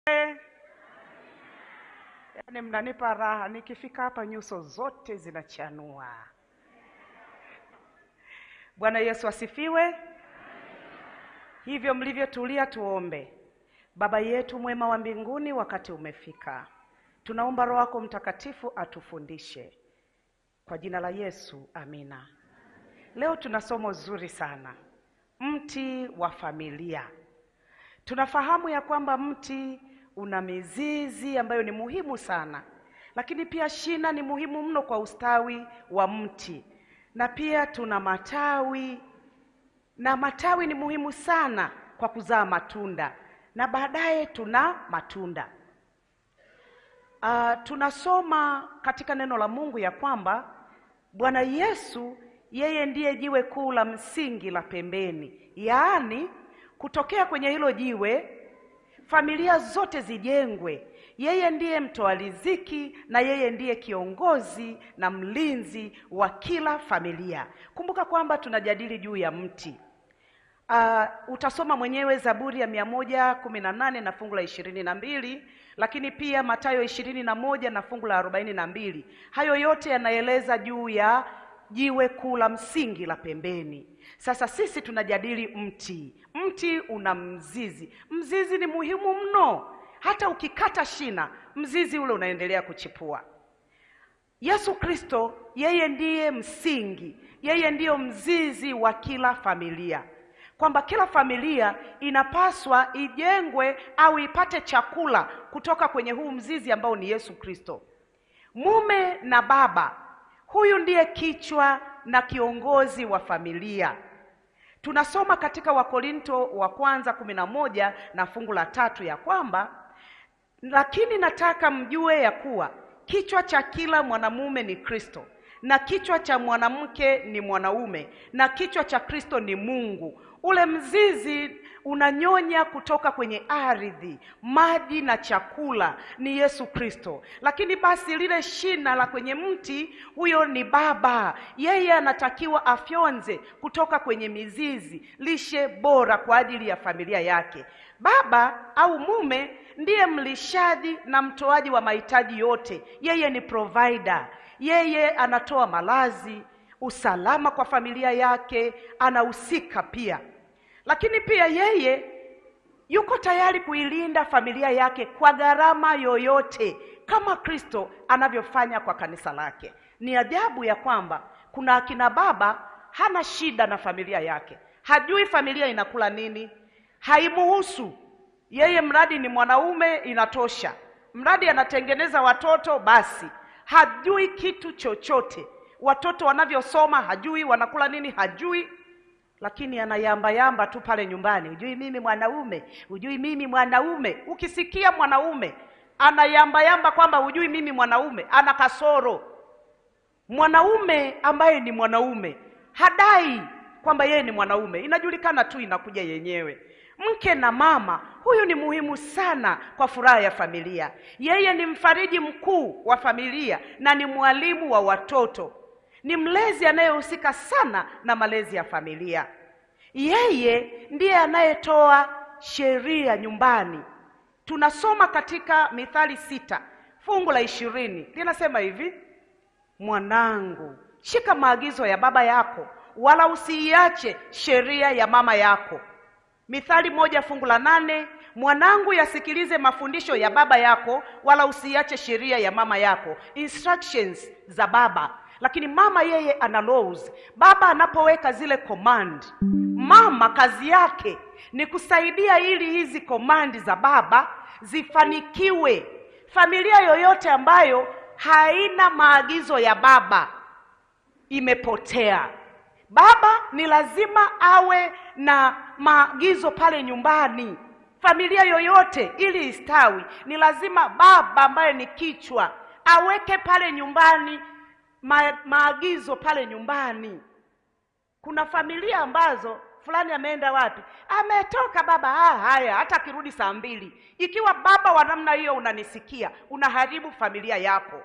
Yaani mnanipa raha, nikifika hapa nyuso zote zinachanua. Bwana Yesu asifiwe. Hivyo mlivyotulia, tuombe. Baba yetu mwema wa mbinguni, wakati umefika, tunaomba Roho yako Mtakatifu atufundishe kwa jina la Yesu, amina. Leo tuna somo zuri sana, mti wa familia. Tunafahamu ya kwamba mti una mizizi ambayo ni muhimu sana, lakini pia shina ni muhimu mno kwa ustawi wa mti, na pia tuna matawi, na matawi ni muhimu sana kwa kuzaa matunda, na baadaye tuna matunda. Uh, tunasoma katika neno la Mungu ya kwamba Bwana Yesu yeye ndiye jiwe kuu la msingi la pembeni, yaani kutokea kwenye hilo jiwe familia zote zijengwe. Yeye ndiye mtoa riziki na yeye ndiye kiongozi na mlinzi wa kila familia. Kumbuka kwamba tunajadili juu ya mti. Uh, utasoma mwenyewe Zaburi ya mia moja kumi na nane na fungu la ishirini na mbili lakini pia Mathayo ishirini na moja na fungu la arobaini na mbili Hayo yote yanaeleza juu ya jiwe kuu la msingi la pembeni. Sasa sisi tunajadili mti. Mti una mzizi. Mzizi ni muhimu mno, hata ukikata shina, mzizi ule unaendelea kuchipua. Yesu Kristo yeye ndiye msingi, yeye ndiyo mzizi wa kila familia, kwamba kila familia inapaswa ijengwe au ipate chakula kutoka kwenye huu mzizi ambao ni Yesu Kristo. Mume na baba, huyu ndiye kichwa na kiongozi wa familia. Tunasoma katika Wakorinto wa kwanza kumi na moja na fungu la tatu ya kwamba lakini nataka mjue ya kuwa kichwa cha kila mwanamume ni Kristo, na kichwa cha mwanamke ni mwanaume, na kichwa cha Kristo ni Mungu. Ule mzizi unanyonya kutoka kwenye ardhi, maji na chakula ni Yesu Kristo. Lakini basi lile shina la kwenye mti, huyo ni baba. Yeye anatakiwa afyonze kutoka kwenye mizizi lishe bora kwa ajili ya familia yake. Baba au mume ndiye mlishaji na mtoaji wa mahitaji yote. Yeye ni provider, yeye anatoa malazi, usalama kwa familia yake, anahusika pia lakini pia yeye yuko tayari kuilinda familia yake kwa gharama yoyote, kama Kristo anavyofanya kwa kanisa lake. Ni ajabu ya kwamba kuna akina baba hana shida na familia yake, hajui familia inakula nini, haimuhusu yeye, mradi ni mwanaume inatosha, mradi anatengeneza watoto basi, hajui kitu chochote. Watoto wanavyosoma hajui, wanakula nini hajui lakini anayambayamba tu pale nyumbani, hujui mimi mwanaume, hujui mimi mwanaume. Ukisikia mwanaume anayambayamba kwamba hujui mimi mwanaume, ana kasoro. Mwanaume ambaye ni mwanaume hadai kwamba yeye ni mwanaume, inajulikana tu, inakuja yenyewe. Mke na mama, huyu ni muhimu sana kwa furaha ya familia. Yeye ni mfariji mkuu wa familia na ni mwalimu wa watoto ni mlezi anayehusika sana na malezi ya familia. Yeye ndiye anayetoa sheria nyumbani. Tunasoma katika Mithali sita fungu la ishirini linasema hivi: mwanangu, shika maagizo ya baba yako, wala usiiache sheria ya mama yako. Mithali moja fungu la nane mwanangu, yasikilize mafundisho ya baba yako, wala usiiache sheria ya mama yako. Instructions za baba lakini mama yeye ana laws. Baba anapoweka zile command, mama kazi yake ni kusaidia ili hizi command za baba zifanikiwe. Familia yoyote ambayo haina maagizo ya baba imepotea. Baba ni lazima awe na maagizo pale nyumbani. Familia yoyote ili istawi, ni lazima baba ambaye ni kichwa aweke pale nyumbani Ma, maagizo pale nyumbani. Kuna familia ambazo fulani ameenda wapi, ametoka baba, ah, haya, hata akirudi saa mbili. Ikiwa baba wa namna hiyo unanisikia, unaharibu familia yako.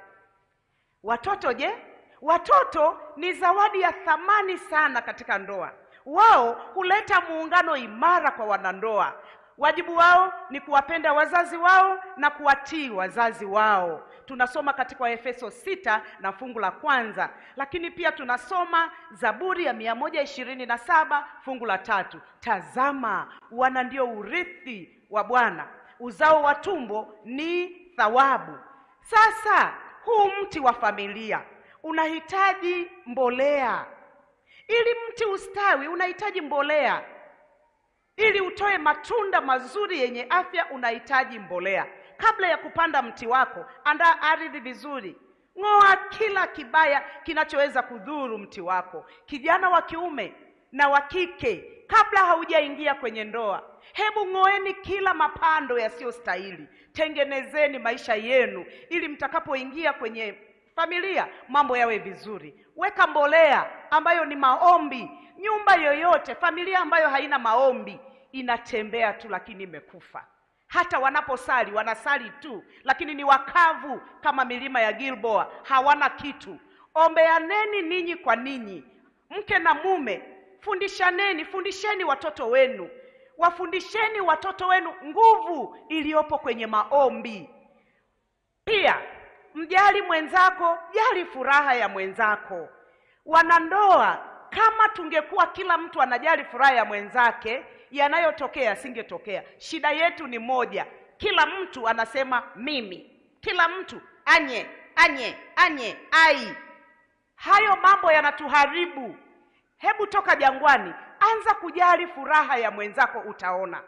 Watoto je? Watoto ni zawadi ya thamani sana katika ndoa. Wao huleta muungano imara kwa wanandoa. wajibu wao ni kuwapenda wazazi wao na kuwatii wazazi wao. Tunasoma katika Waefeso sita na fungu la kwanza, lakini pia tunasoma Zaburi ya mia moja ishirini na saba fungu la tatu. Tazama, wana ndio urithi wa Bwana, uzao wa tumbo ni thawabu. Sasa huu mti wa familia unahitaji mbolea. Ili mti ustawi, unahitaji mbolea. Ili utoe matunda mazuri yenye afya, unahitaji mbolea. Kabla ya kupanda mti wako, andaa ardhi vizuri, ng'oa kila kibaya kinachoweza kudhuru mti wako. Kijana wa kiume na wa kike, kabla haujaingia kwenye ndoa, hebu ng'oeni kila mapando yasiyostahili. Tengenezeni maisha yenu, ili mtakapoingia kwenye familia mambo yawe vizuri. Weka mbolea ambayo ni maombi. Nyumba yoyote, familia ambayo haina maombi inatembea tu, lakini imekufa. Hata wanaposali wanasali tu, lakini ni wakavu kama milima ya Gilboa, hawana kitu. Ombeaneni ninyi kwa ninyi, mke na mume, fundishaneni, fundisheni watoto wenu, wafundisheni watoto wenu nguvu iliyopo kwenye maombi. Pia mjali mwenzako, jali furaha ya mwenzako. Wanandoa, kama tungekuwa kila mtu anajali furaha ya mwenzake, yanayotokea yasingetokea. Shida yetu ni moja, kila mtu anasema mimi, kila mtu anye anye anye ai. Hayo mambo yanatuharibu. Hebu toka jangwani, anza kujali furaha ya mwenzako, utaona.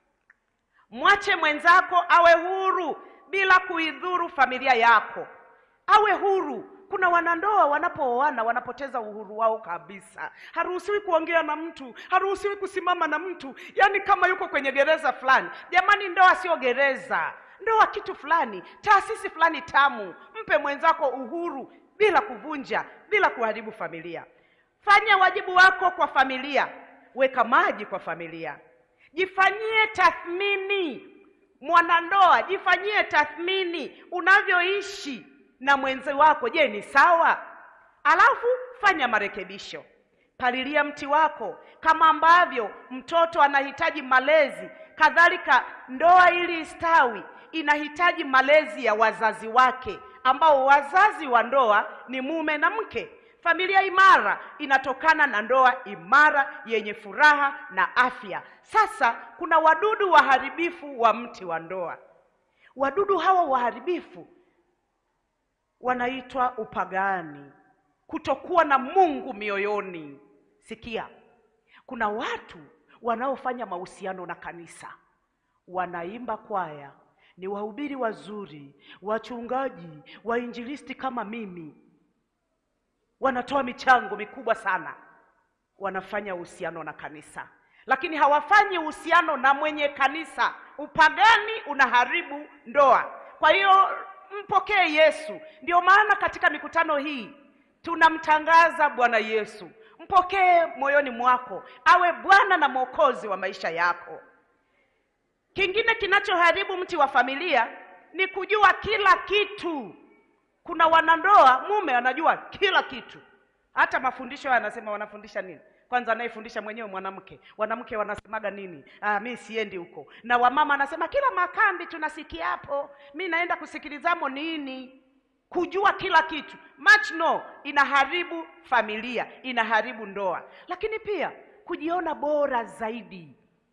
Mwache mwenzako awe huru bila kuidhuru familia yako, awe huru. Kuna wanandoa wanapooana wanapoteza uhuru wao kabisa. Haruhusiwi kuongea na mtu, haruhusiwi kusimama na mtu, yaani kama yuko kwenye gereza fulani. Jamani, ndoa sio gereza, ndoa kitu fulani, taasisi fulani tamu. Mpe mwenzako uhuru bila kuvunja, bila kuharibu familia. Fanya wajibu wako kwa familia, weka maji kwa familia, jifanyie tathmini Mwanandoa, jifanyie tathmini unavyoishi na mwenzi wako. Je, ni sawa? Alafu fanya marekebisho. Palilia mti wako kama ambavyo mtoto anahitaji malezi, kadhalika ndoa ili istawi inahitaji malezi ya wazazi wake, ambao wazazi wa ndoa ni mume na mke. Familia imara inatokana na ndoa imara yenye furaha na afya. Sasa kuna wadudu waharibifu wa mti wa ndoa. Wadudu hawa waharibifu wanaitwa upagani, kutokuwa na Mungu mioyoni. Sikia, kuna watu wanaofanya mahusiano na kanisa, wanaimba kwaya, ni wahubiri wazuri, wachungaji, wainjilisti kama mimi wanatoa michango mikubwa sana, wanafanya uhusiano na kanisa, lakini hawafanyi uhusiano na mwenye kanisa. Upagani unaharibu ndoa. Kwa hiyo mpokee Yesu. Ndio maana katika mikutano hii tunamtangaza Bwana Yesu. Mpokee moyoni mwako, awe Bwana na Mwokozi wa maisha yako. Kingine kinachoharibu mti wa familia ni kujua kila kitu. Kuna wanandoa, mume anajua kila kitu, hata mafundisho haya anasema wanafundisha nini? Kwanza anayefundisha mwenyewe mwanamke, wanamke wanasemaga nini? Ah, mi siendi huko. Na wamama anasema kila makambi tunasikia hapo, mi naenda kusikilizamo nini? Kujua kila kitu much no, inaharibu familia, inaharibu ndoa. Lakini pia kujiona bora zaidi.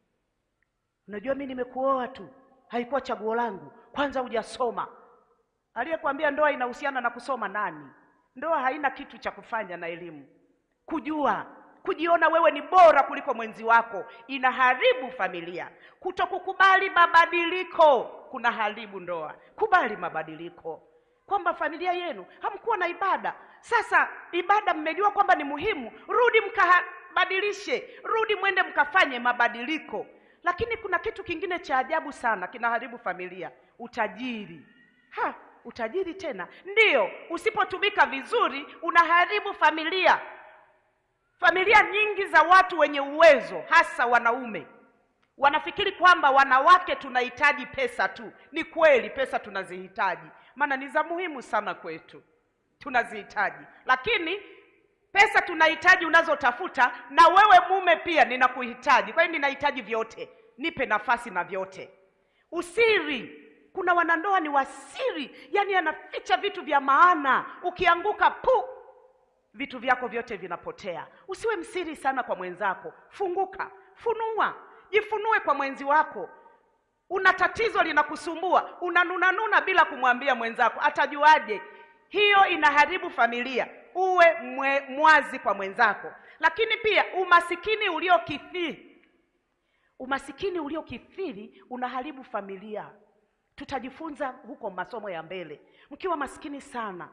Unajua mi nimekuoa tu, haikuwa chaguo langu, kwanza hujasoma Aliyekwambia ndoa inahusiana na kusoma nani? Ndoa haina kitu cha kufanya na elimu. Kujua, kujiona wewe ni bora kuliko mwenzi wako inaharibu familia. Kutokukubali mabadiliko kunaharibu ndoa. Kubali mabadiliko, kwamba familia yenu hamkuwa na ibada, sasa ibada mmejua kwamba ni muhimu, rudi mkabadilishe, rudi mwende mkafanye mabadiliko. Lakini kuna kitu kingine cha ajabu sana kinaharibu familia, utajiri. Ha, utajiri tena ndiyo, usipotumika vizuri unaharibu familia. Familia nyingi za watu wenye uwezo, hasa wanaume, wanafikiri kwamba wanawake tunahitaji pesa tu. Ni kweli, pesa tunazihitaji, maana ni za muhimu sana kwetu, tunazihitaji. Lakini pesa tunahitaji unazotafuta, na wewe mume pia ninakuhitaji. Kwa hiyo ninahitaji vyote, nipe nafasi na vyote. Usiri, kuna wanandoa ni wasiri, yani anaficha vitu vya maana. Ukianguka pu, vitu vyako vyote vinapotea. Usiwe msiri sana kwa mwenzako, funguka, funua, jifunue kwa mwenzi wako. Una tatizo linakusumbua, unanunanuna bila kumwambia mwenzako, atajuaje? Hiyo inaharibu familia. Uwe mwe, mwazi kwa mwenzako. Lakini pia umasikini uliokithiri, umasikini uliokithiri unaharibu familia. Tutajifunza huko masomo ya mbele. Mkiwa masikini sana,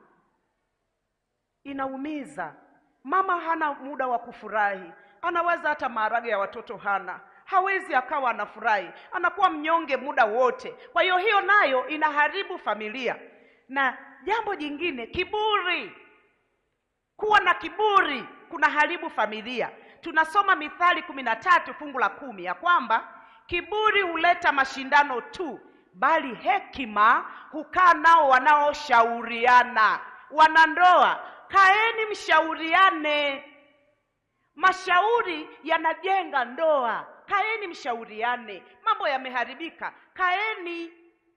inaumiza. Mama hana muda wa kufurahi, anawaza hata maharage ya watoto hana, hawezi akawa anafurahi, anakuwa mnyonge muda wote. Kwa hiyo hiyo nayo inaharibu familia. Na jambo jingine, kiburi. Kuwa na kiburi kunaharibu familia. Tunasoma Mithali kumi na tatu fungu la kumi ya kwamba kiburi huleta mashindano tu, bali hekima hukaa nao wanaoshauriana. Wanandoa, kaeni mshauriane. Mashauri yanajenga ndoa. Kaeni mshauriane. Mambo yameharibika, kaeni.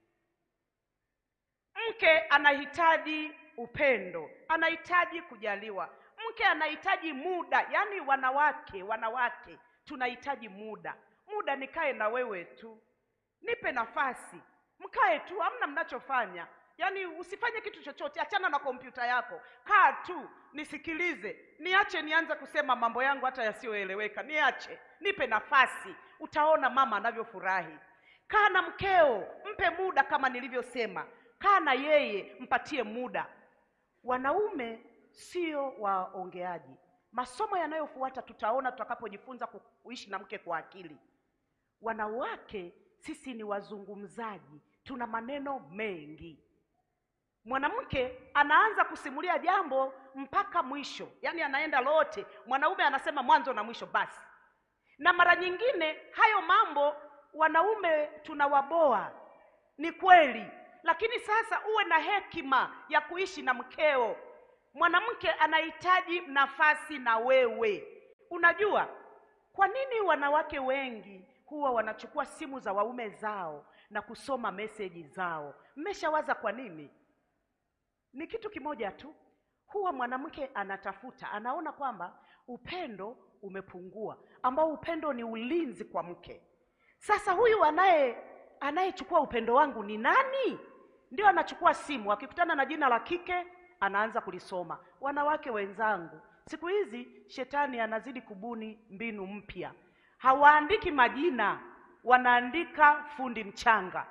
Mke anahitaji upendo, anahitaji kujaliwa. Mke anahitaji muda. Yaani wanawake, wanawake tunahitaji muda. Muda nikae na wewe tu, nipe nafasi, mkae tu, hamna mnachofanya. Yaani usifanye kitu chochote, achana na kompyuta yako, kaa tu nisikilize, niache nianze kusema mambo yangu hata yasiyoeleweka, niache, nipe nafasi. Utaona mama anavyofurahi. Kaa na mkeo, mpe muda, kama nilivyosema, kaa na yeye, mpatie muda. Wanaume sio waongeaji. Masomo yanayofuata tutaona tutakapojifunza kuishi na mke kwa akili. Wanawake sisi ni wazungumzaji, tuna maneno mengi. Mwanamke anaanza kusimulia jambo mpaka mwisho, yaani anaenda lote. Mwanaume anasema mwanzo na mwisho basi. Na mara nyingine hayo mambo wanaume tunawaboa, ni kweli, lakini sasa uwe na hekima ya kuishi na mkeo. Mwanamke anahitaji nafasi na wewe. Unajua kwa nini wanawake wengi huwa wanachukua simu za waume zao na kusoma meseji zao? Mmeshawaza kwa nini? Ni kitu kimoja tu, huwa mwanamke anatafuta, anaona kwamba upendo umepungua, ambao upendo ni ulinzi kwa mke. Sasa huyu anaye anayechukua upendo wangu ni nani? Ndio anachukua simu, akikutana na jina la kike anaanza kulisoma. Wanawake wenzangu, siku hizi shetani anazidi kubuni mbinu mpya. Hawaandiki majina, wanaandika fundi mchanga,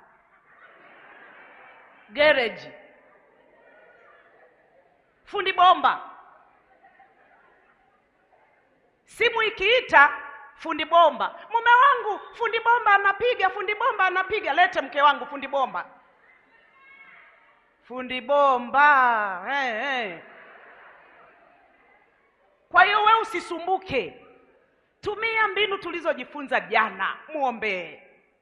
gereji, fundi bomba. Simu ikiita fundi bomba, mume wangu, fundi bomba anapiga, fundi bomba anapiga, lete mke wangu, fundi bomba fundi bomba hey, hey. Kwa hiyo wewe usisumbuke, tumia mbinu tulizojifunza jana, muombee,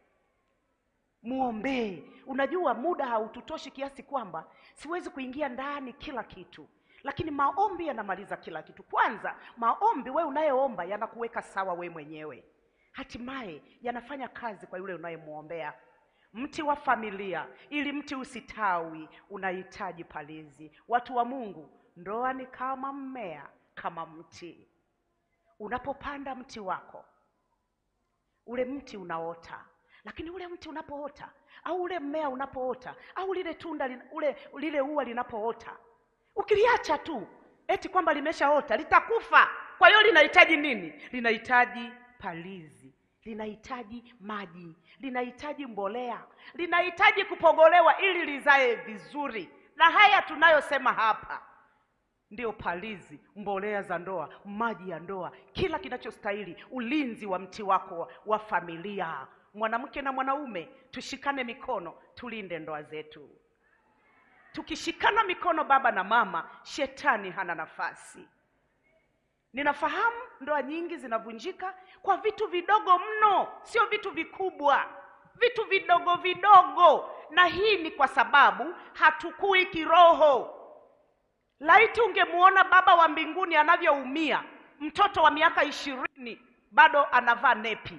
muombee. Unajua muda haututoshi kiasi kwamba siwezi kuingia ndani kila kitu, lakini maombi yanamaliza kila kitu. Kwanza maombi, wewe unayeomba yanakuweka sawa we mwenyewe, hatimaye yanafanya kazi kwa yule unayemwombea. Mti wa familia, ili mti usitawi, unahitaji palizi. Watu wa Mungu, ndoa ni kama mmea, kama mti. Unapopanda mti wako, ule mti unaota, lakini ule mti unapoota au ule mmea unapoota au lile tunda lin- ule lile ua linapoota, ukiliacha tu eti kwamba limeshaota, litakufa. Kwa hiyo linahitaji nini? Linahitaji palizi linahitaji maji, linahitaji mbolea, linahitaji kupogolewa ili lizae vizuri. Na haya tunayosema hapa ndio palizi, mbolea za ndoa, maji ya ndoa, kila kinachostahili ulinzi wa mti wako wa, wa familia. Mwanamke na mwanaume, tushikane mikono, tulinde ndoa zetu. Tukishikana mikono, baba na mama, shetani hana nafasi. Ninafahamu ndoa nyingi zinavunjika kwa vitu vidogo mno, sio vitu vikubwa, vitu vidogo vidogo, na hii ni kwa sababu hatukui kiroho. Laiti ungemuona Baba wa mbinguni anavyoumia, mtoto wa miaka ishirini bado anavaa nepi,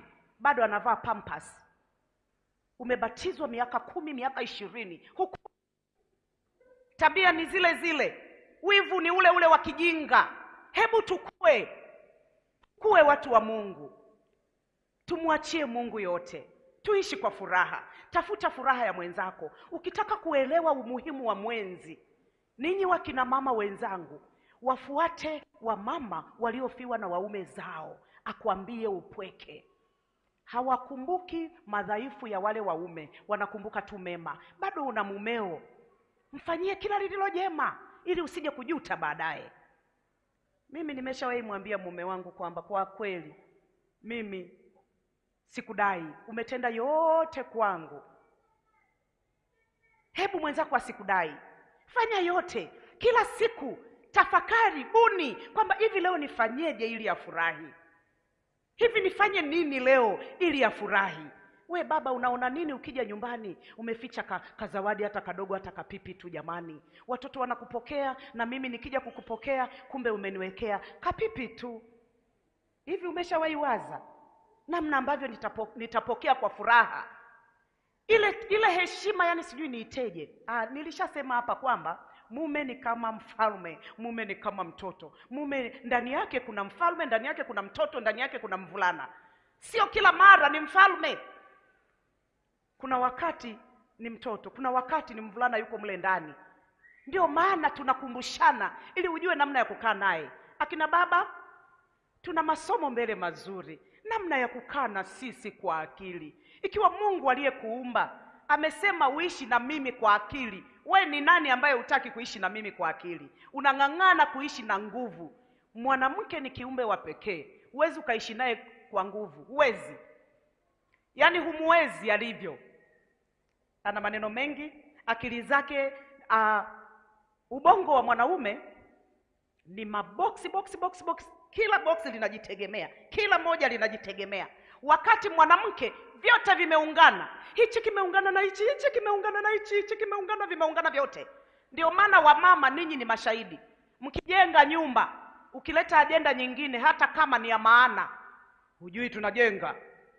bado anavaa pampas umebatizwa miaka kumi miaka ishirini huku tabia ni zile zile wivu ni ule ule wa kijinga hebu tukue kuwe watu wa mungu tumwachie mungu yote tuishi kwa furaha tafuta furaha ya mwenzako ukitaka kuelewa umuhimu wa mwenzi ninyi wakina mama wenzangu wafuate wamama waliofiwa na waume zao akwambie upweke hawakumbuki madhaifu ya wale waume wanakumbuka tu mema bado una mumeo mfanyie kila lililo jema ili usije kujuta baadaye mimi nimeshawahi mwambia mume wangu kwamba kwa kweli mimi sikudai umetenda yote kwangu hebu mwenzako asikudai fanya yote kila siku tafakari buni kwamba hivi leo nifanyeje ili afurahi hivi nifanye nini leo ili afurahi we baba unaona nini ukija nyumbani umeficha ka, kazawadi hata kadogo hata kapipi tu jamani watoto wanakupokea na mimi nikija kukupokea kumbe umeniwekea kapipi tu hivi umeshawahi waza namna ambavyo nitapo, nitapokea kwa furaha ile ile heshima yani sijui niiteje ah, nilishasema hapa kwamba mume ni kama mfalme mume ni kama mtoto mume ndani yake kuna mfalme ndani yake kuna mtoto ndani yake kuna mvulana sio kila mara ni mfalme kuna wakati ni mtoto kuna wakati ni mvulana yuko mle ndani ndio maana tunakumbushana ili ujue namna ya kukaa naye akina baba tuna masomo mbele mazuri namna ya kukaa na sisi kwa akili ikiwa mungu aliyekuumba amesema uishi na mimi kwa akili we ni nani ambaye hutaki kuishi na mimi kwa akili unang'ang'ana kuishi na nguvu mwanamke ni kiumbe wa pekee huwezi ukaishi naye kwa nguvu huwezi yaani humuwezi alivyo ana maneno mengi akili zake uh, ubongo wa mwanaume ni maboksi boksi boksi boksi kila boksi linajitegemea kila moja linajitegemea wakati mwanamke vyote vimeungana hichi kimeungana na hichi hichi kimeungana na hichi hichi kimeungana vimeungana vyote ndio maana wamama ninyi ni mashahidi mkijenga nyumba ukileta ajenda nyingine hata kama ni ya maana hujui tunajenga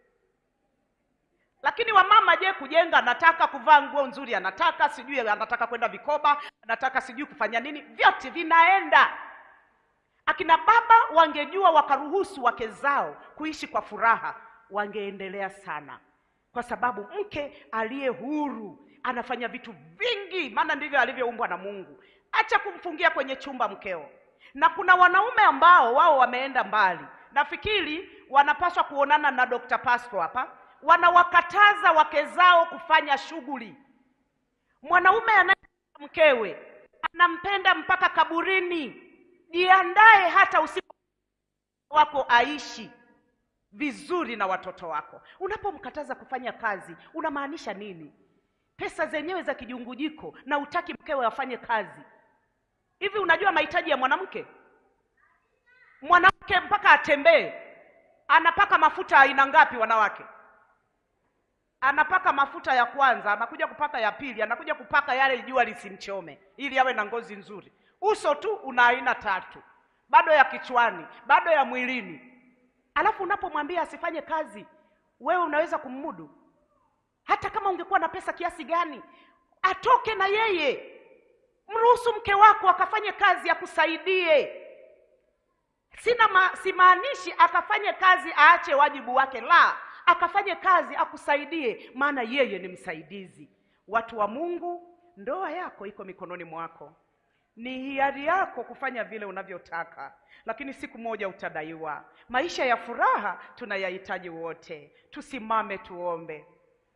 lakini wamama je kujenga anataka kuvaa nguo nzuri anataka sijui anataka kwenda vikoba anataka sijui kufanya nini vyote vinaenda akina baba wangejua wakaruhusu wake zao kuishi kwa furaha wangeendelea sana kwa sababu mke aliye huru anafanya vitu vingi maana ndivyo alivyoumbwa na mungu acha kumfungia kwenye chumba mkeo na kuna wanaume ambao wao wameenda mbali nafikiri wanapaswa kuonana na dr pasco hapa wanawakataza wake zao kufanya shughuli mwanaume anaye mkewe anampenda mpaka kaburini jiandae hata usiku wako aishi vizuri na watoto wako unapomkataza kufanya kazi unamaanisha nini pesa zenyewe za kijungujiko na utaki mkewe afanye kazi hivi unajua mahitaji ya mwanamke mwanamke mpaka atembee anapaka mafuta aina ngapi wanawake anapaka mafuta ya kwanza anakuja kupaka ya pili anakuja kupaka yale jua lisimchome ili awe na ngozi nzuri uso tu una aina tatu bado ya kichwani bado ya mwilini alafu unapomwambia asifanye kazi wewe unaweza kummudu hata kama ungekuwa na pesa kiasi gani atoke na yeye mruhusu mke wako akafanye kazi akusaidie sina ma, simaanishi akafanye kazi aache wajibu wake la akafanye kazi akusaidie maana yeye ni msaidizi watu wa mungu ndoa yako iko mikononi mwako ni hiari yako kufanya vile unavyotaka lakini siku moja utadaiwa maisha ya furaha tunayahitaji wote tusimame tuombe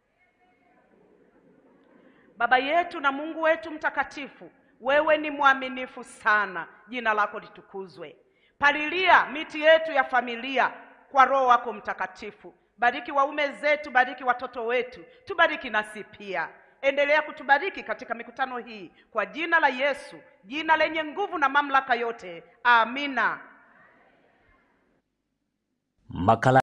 baba yetu na mungu wetu mtakatifu wewe ni mwaminifu sana jina lako litukuzwe palilia miti yetu ya familia kwa roho wako mtakatifu bariki waume zetu bariki watoto wetu tubariki nasi pia endelea kutubariki katika mikutano hii kwa jina la yesu jina lenye nguvu na mamlaka yote amina Makala